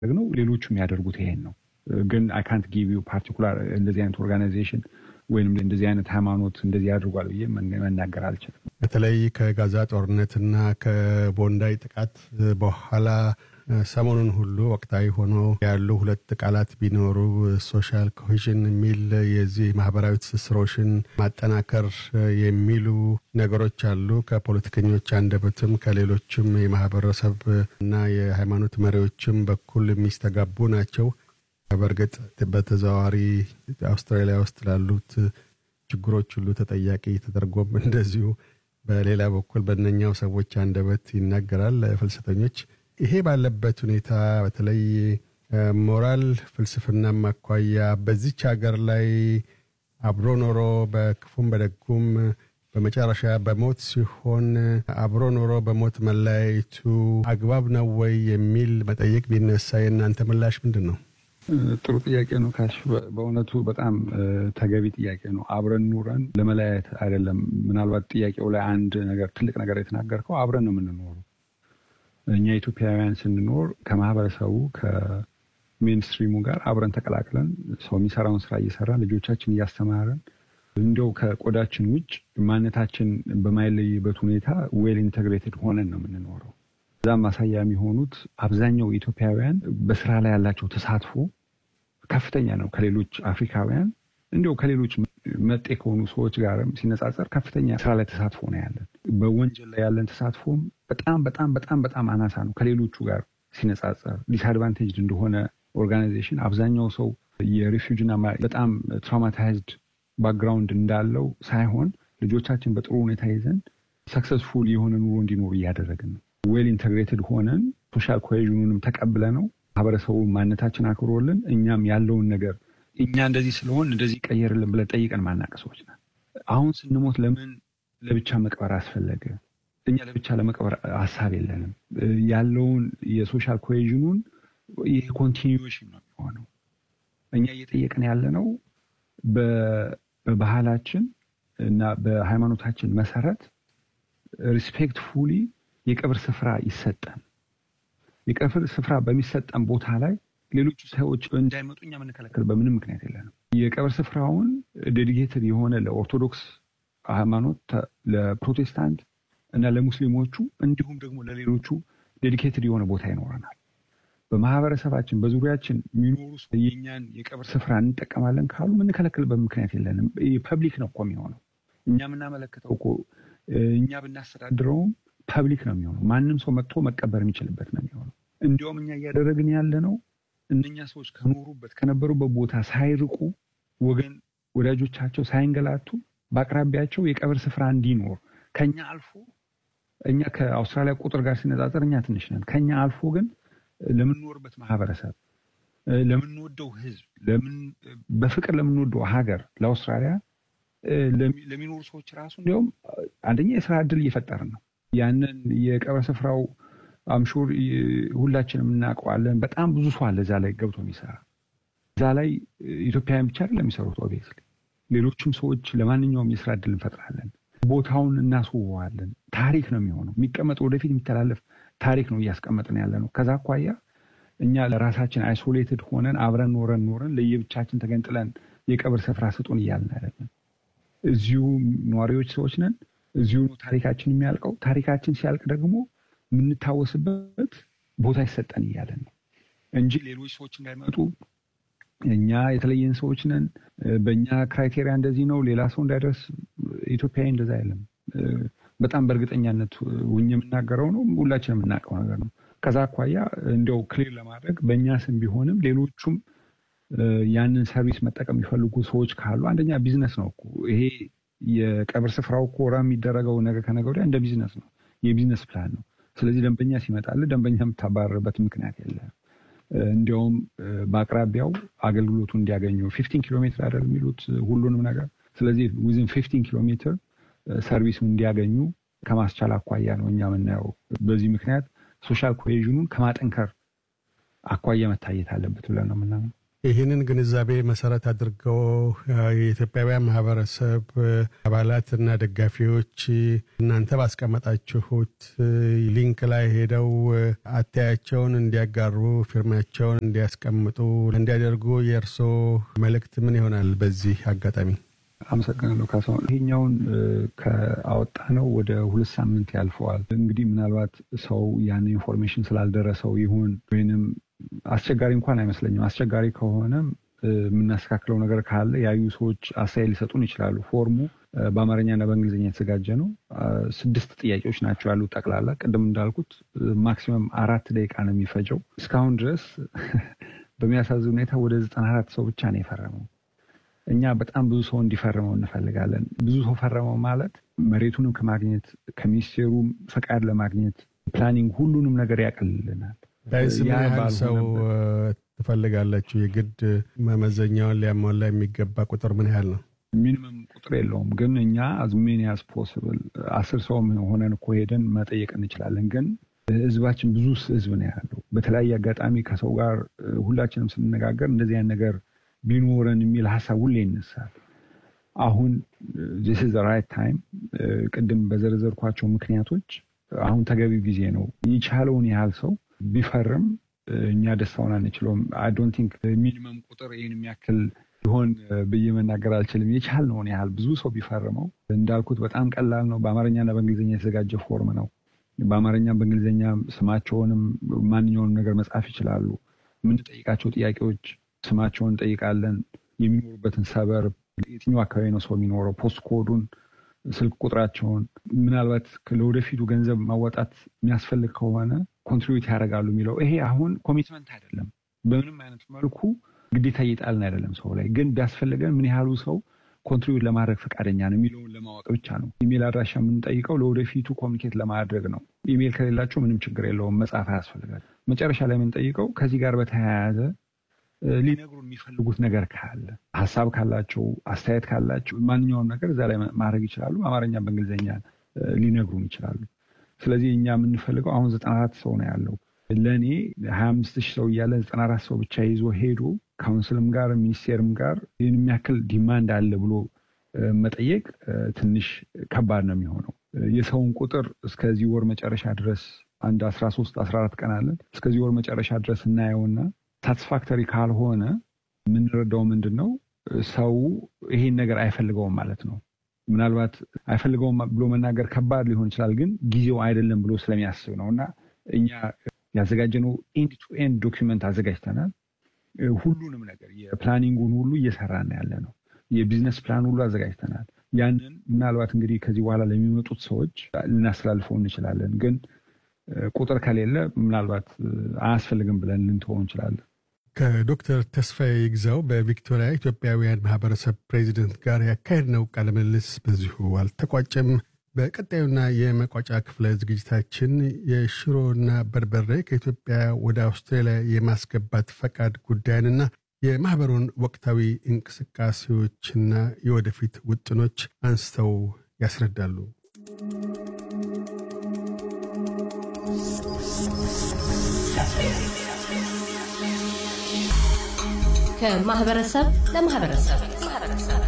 ነው ሌሎቹም ያደርጉት ይሄን ነው። ግን አይ ካንት ጊቭ ዩ ፓርቲኩላር እንደዚህ አይነት ኦርጋናይዜሽን ወይም እንደዚህ አይነት ሃይማኖት እንደዚህ ያድርጓል ብዬ መናገር አልችልም። በተለይ ከጋዛ ጦርነትና ከቦንዳይ ጥቃት በኋላ ሰሞኑን ሁሉ ወቅታዊ ሆኖ ያሉ ሁለት ቃላት ቢኖሩ ሶሻል ኮሄዥን የሚል የዚህ ማህበራዊ ትስስሮችን ማጠናከር የሚሉ ነገሮች አሉ። ከፖለቲከኞች አንደበትም ከሌሎችም የማህበረሰብ እና የሃይማኖት መሪዎችም በኩል የሚስተጋቡ ናቸው። በእርግጥ በተዘዋዋሪ አውስትራሊያ ውስጥ ላሉት ችግሮች ሁሉ ተጠያቂ ተደርጎም እንደዚሁ በሌላ በኩል በእነኛው ሰዎች አንደበት ይናገራል። ፍልሰተኞች ይሄ ባለበት ሁኔታ በተለይ ሞራል ፍልስፍናም አኳያ በዚች ሀገር ላይ አብሮ ኖሮ በክፉም በደጉም በመጨረሻ በሞት ሲሆን አብሮ ኖሮ በሞት መለያየቱ አግባብ ነው ወይ የሚል መጠየቅ ቢነሳ የእናንተ ምላሽ ምንድን ነው? ጥሩ ጥያቄ ነው ካሽ። በእውነቱ በጣም ተገቢ ጥያቄ ነው። አብረን ኑረን ለመለያየት አይደለም። ምናልባት ጥያቄው ላይ አንድ ነገር ትልቅ ነገር የተናገርከው አብረን ነው የምንኖሩ እኛ ኢትዮጵያውያን ስንኖር ከማህበረሰቡ ከሜንስትሪሙ ጋር አብረን ተቀላቅለን ሰው የሚሰራውን ስራ እየሰራን ልጆቻችን እያስተማረን እንዲያው ከቆዳችን ውጭ ማንነታችን በማይለይበት ሁኔታ ዌል ኢንተግሬትድ ሆነን ነው የምንኖረው። እዛም ማሳያ የሚሆኑት አብዛኛው ኢትዮጵያውያን በስራ ላይ ያላቸው ተሳትፎ ከፍተኛ ነው። ከሌሎች አፍሪካውያን እንዲያው ከሌሎች መጤ ከሆኑ ሰዎች ጋርም ሲነጻጸር ከፍተኛ ስራ ላይ ተሳትፎ ነው ያለን። በወንጀል ላይ ያለን ተሳትፎም በጣም በጣም በጣም በጣም አናሳ ነው ከሌሎቹ ጋር ሲነጻጸር። ዲስአድቫንቴጅድ እንደሆነ ኦርጋናይዜሽን አብዛኛው ሰው የሪፊውጅና በጣም ትራውማታይዝድ ባክግራውንድ እንዳለው ሳይሆን ልጆቻችን በጥሩ ሁኔታ ይዘን ሰክሰስፉል የሆነ ኑሮ እንዲኖሩ እያደረግን ነው። ዌል ኢንተግሬትድ ሆነን ሶሻል ኮሄዥኑንም ተቀብለ ነው ማህበረሰቡ ማንነታችን አክብሮልን እኛም ያለውን ነገር እኛ እንደዚህ ስለሆን እንደዚህ ቀየርልን ብለን ጠይቀን ማናቀ ሰዎች ነን። አሁን ስንሞት ለምን ለብቻ መቅበር አስፈለገ? እኛ ለብቻ ለመቅበር ሀሳብ የለንም። ያለውን የሶሻል ኮሄዥኑን ይህ ኮንቲኒዌሽን ነው የሚሆነው። እኛ እየጠየቅን ያለ ነው በባህላችን እና በሃይማኖታችን መሰረት ሪስፔክትፉሊ የቀብር ስፍራ ይሰጠን። የቀብር ስፍራ በሚሰጠን ቦታ ላይ ሌሎቹ ሰዎች እንዳይመጡ እኛ የምንከለከል በምንም ምክንያት የለንም። የቀብር ስፍራውን ዴዲኬትድ የሆነ ለኦርቶዶክስ ሃይማኖት፣ ለፕሮቴስታንት እና ለሙስሊሞቹ እንዲሁም ደግሞ ለሌሎቹ ዴዲኬትድ የሆነ ቦታ ይኖረናል። በማህበረሰባችን በዙሪያችን የሚኖሩ የእኛን የቀብር ስፍራ እንጠቀማለን ካሉ የምንከለክልበት ምክንያት የለንም። ፐብሊክ ነው እኮ የሚሆነው። እኛ የምናመለክተው እኮ እኛ ብናስተዳድረውም ፐብሊክ ነው የሚሆነው። ማንም ሰው መጥቶ መቀበር የሚችልበት ነው የሚሆነው። እንዲያውም እኛ እያደረግን ያለ ነው እነኛ ሰዎች ከኖሩበት ከነበሩበት ቦታ ሳይርቁ ወገን ወዳጆቻቸው ሳይንገላቱ በአቅራቢያቸው የቀብር ስፍራ እንዲኖር ከኛ አልፎ እኛ ከአውስትራሊያ ቁጥር ጋር ሲነጻጸር እኛ ትንሽ ነን። ከኛ አልፎ ግን ለምንኖርበት ማህበረሰብ፣ ለምንወደው ህዝብ፣ በፍቅር ለምንወደው ሀገር ለአውስትራሊያ ለሚኖሩ ሰዎች ራሱ እንዲያውም አንደኛ የስራ እድል እየፈጠርን ነው። ያንን የቀብር ስፍራው አምሹር ሁላችንም እናውቀዋለን። በጣም ብዙ ሰው አለ እዛ ላይ ገብቶ የሚሰራ እዛ ላይ ኢትዮጵያውያን ብቻ አይደለም የሚሰሩት። ኦቤስሊ ሌሎችም ሰዎች ለማንኛውም የስራ እድል እንፈጥራለን። ቦታውን እናስውበዋለን። ታሪክ ነው የሚሆነው። የሚቀመጥ ወደፊት የሚተላለፍ ታሪክ ነው እያስቀመጥን ያለ ነው። ከዛ አኳያ እኛ ለራሳችን አይሶሌትድ ሆነን አብረን ኖረን ኖረን ለየብቻችን ተገንጥለን የቀብር ስፍራ ስጡን እያልን አይደለም። እዚሁ ነዋሪዎች ሰዎች ነን። እዚሁ ነው ታሪካችን የሚያልቀው። ታሪካችን ሲያልቅ ደግሞ የምንታወስበት ቦታ ይሰጠን እያለን ነው እንጂ ሌሎች ሰዎች እንዳይመጡ እኛ የተለየን ሰዎች ነን፣ በእኛ ክራይቴሪያ እንደዚህ ነው፣ ሌላ ሰው እንዳይደርስ ኢትዮጵያዊ እንደዛ አይለም። በጣም በእርግጠኛነት ውኝ የምናገረው ነው፣ ሁላችን የምናውቀው ነገር ነው። ከዛ አኳያ እንዲያው ክሊር ለማድረግ በእኛ ስም ቢሆንም ሌሎቹም ያንን ሰርቪስ መጠቀም የሚፈልጉ ሰዎች ካሉ አንደኛ ቢዝነስ ነው እኮ ይሄ የቀብር ስፍራው እኮ ራ የሚደረገው ነገ ከነገ ወዲያ እንደ ቢዝነስ ነው፣ የቢዝነስ ፕላን ነው። ስለዚህ ደንበኛ ሲመጣልህ ደንበኛ የምታባረርበት ምክንያት የለም። እንዲያውም በአቅራቢያው አገልግሎቱ እንዲያገኙ ፊፍቲን ኪሎ ሜትር አይደል የሚሉት ሁሉንም ነገር። ስለዚህ ዊዝን ፊፍቲን ኪሎ ሜትር ሰርቪሱ እንዲያገኙ ከማስቻል አኳያ ነው እኛ የምናየው። በዚህ ምክንያት ሶሻል ኮሄዥኑን ከማጠንከር አኳያ መታየት አለበት ብለን ነው የምናምነው። ይህንን ግንዛቤ መሰረት አድርገው የኢትዮጵያውያን ማህበረሰብ አባላትና ደጋፊዎች እናንተ ባስቀመጣችሁት ሊንክ ላይ ሄደው አተያቸውን እንዲያጋሩ፣ ፊርማቸውን እንዲያስቀምጡ እንዲያደርጉ የእርስዎ መልእክት ምን ይሆናል? በዚህ አጋጣሚ አመሰግናለሁ ካሳሁን። ይሄኛውን ከአወጣ ነው ወደ ሁለት ሳምንት ያልፈዋል። እንግዲህ ምናልባት ሰው ያን ኢንፎርሜሽን ስላልደረሰው ይሁን ወይንም አስቸጋሪ እንኳን አይመስለኝም። አስቸጋሪ ከሆነም የምናስተካክለው ነገር ካለ ያዩ ሰዎች አስተያየት ሊሰጡን ይችላሉ። ፎርሙ በአማርኛና በእንግሊዝኛ የተዘጋጀ ነው። ስድስት ጥያቄዎች ናቸው ያሉት ጠቅላላ። ቅድም እንዳልኩት ማክሲመም አራት ደቂቃ ነው የሚፈጀው። እስካሁን ድረስ በሚያሳዝን ሁኔታ ወደ ዘጠና አራት ሰው ብቻ ነው የፈረመው። እኛ በጣም ብዙ ሰው እንዲፈርመው እንፈልጋለን። ብዙ ሰው ፈረመው ማለት መሬቱንም ከማግኘት ከሚኒስቴሩም ፈቃድ ለማግኘት ፕላኒንግ፣ ሁሉንም ነገር ያቀልልናል። ዳይስ ምን ያህል ሰው ትፈልጋላችሁ? የግድ መመዘኛውን ሊያሟላ የሚገባ ቁጥር ምን ያህል ነው? ሚኒመም ቁጥር የለውም፣ ግን እኛ አዝ ሜኒ አዝ ፖስብል አስር ሰው ሆነን እኮ ሄደን መጠየቅ እንችላለን። ግን ህዝባችን ብዙ ህዝብ ነው ያለው። በተለያየ አጋጣሚ ከሰው ጋር ሁላችንም ስንነጋገር እንደዚህ አይነት ነገር ቢኖረን የሚል ሀሳብ ሁሌ ይነሳል። አሁን ዚስ ኢዝ ራይት ታይም። ቅድም በዘረዘርኳቸው ምክንያቶች አሁን ተገቢው ጊዜ ነው። የቻለውን ያህል ሰው ቢፈርም እኛ ደስታውን አንችለውም። አይ ዶንት ቲንክ ሚኒመም ቁጥር ይህን የሚያክል ሊሆን ብዬ መናገር አልችልም። የቻልነውን ያህል ብዙ ሰው ቢፈርመው እንዳልኩት በጣም ቀላል ነው። በአማርኛና በእንግሊዝኛ የተዘጋጀ ፎርም ነው። በአማርኛ በእንግሊዝኛ ስማቸውንም ማንኛውንም ነገር መጻፍ ይችላሉ። የምንጠይቃቸው ጥያቄዎች ስማቸውን እንጠይቃለን። የሚኖሩበትን ሰበር፣ የትኛው አካባቢ ነው ሰው የሚኖረው፣ ፖስት ኮዱን፣ ስልክ ቁጥራቸውን፣ ምናልባት ለወደፊቱ ገንዘብ ማወጣት የሚያስፈልግ ከሆነ ኮንትሪቢዩት ያደርጋሉ የሚለው ይሄ አሁን ኮሚትመንት አይደለም። በምንም አይነት መልኩ ግዴታ እየጣልን አይደለም ሰው ላይ ግን ቢያስፈልገን ምን ያህሉ ሰው ኮንትሪቢዩት ለማድረግ ፈቃደኛ ነው የሚለውን ለማወቅ ብቻ ነው። ኢሜል አድራሻ የምንጠይቀው ለወደፊቱ ኮሚኒኬት ለማድረግ ነው። ኢሜል ከሌላቸው ምንም ችግር የለውም፣ መጻፍ አያስፈልጋል። መጨረሻ ላይ የምንጠይቀው ከዚህ ጋር በተያያዘ ሊነግሩ የሚፈልጉት ነገር ካለ ሀሳብ ካላቸው አስተያየት ካላቸው ማንኛውም ነገር እዛ ላይ ማድረግ ይችላሉ። አማርኛ በእንግሊዝኛ ሊነግሩን ይችላሉ። ስለዚህ እኛ የምንፈልገው አሁን ዘጠና አራት ሰው ነው ያለው። ለእኔ ሀያ አምስት ሺህ ሰው እያለ ዘጠና አራት ሰው ብቻ ይዞ ሄዶ ካውንስልም ጋር ሚኒስቴርም ጋር ይህን የሚያክል ዲማንድ አለ ብሎ መጠየቅ ትንሽ ከባድ ነው የሚሆነው። የሰውን ቁጥር እስከዚህ ወር መጨረሻ ድረስ አንድ አስራ ሶስት አስራ አራት ቀን አለን። እስከዚህ ወር መጨረሻ ድረስ እናየውና ሳቲስፋክተሪ ካልሆነ የምንረዳው ምንድን ነው ሰው ይሄን ነገር አይፈልገውም ማለት ነው። ምናልባት አይፈልገውም ብሎ መናገር ከባድ ሊሆን ይችላል፣ ግን ጊዜው አይደለም ብሎ ስለሚያስብ ነው እና እኛ ያዘጋጀነው ኤንድ ቱ ኤንድ ዶኪመንት አዘጋጅተናል። ሁሉንም ነገር የፕላኒንጉን ሁሉ እየሰራን ያለ ነው። የቢዝነስ ፕላን ሁሉ አዘጋጅተናል። ያንን ምናልባት እንግዲህ ከዚህ በኋላ ለሚመጡት ሰዎች ልናስተላልፈው እንችላለን። ግን ቁጥር ከሌለ ምናልባት አያስፈልግም ብለን ልንተወው እንችላለን። ከዶክተር ተስፋዬ ይግዛው በቪክቶሪያ ኢትዮጵያውያን ማህበረሰብ ፕሬዚደንት ጋር ያካሄድነው ቃለ ምልልስ በዚሁ አልተቋጨም። በቀጣዩና የመቋጫ ክፍለ ዝግጅታችን የሽሮና በርበሬ ከኢትዮጵያ ወደ አውስትራሊያ የማስገባት ፈቃድ ጉዳይንና የማኅበሩን ወቅታዊ እንቅስቃሴዎችና የወደፊት ውጥኖች አንስተው ያስረዳሉ። ከማህበረሰብ ለማህበረሰብ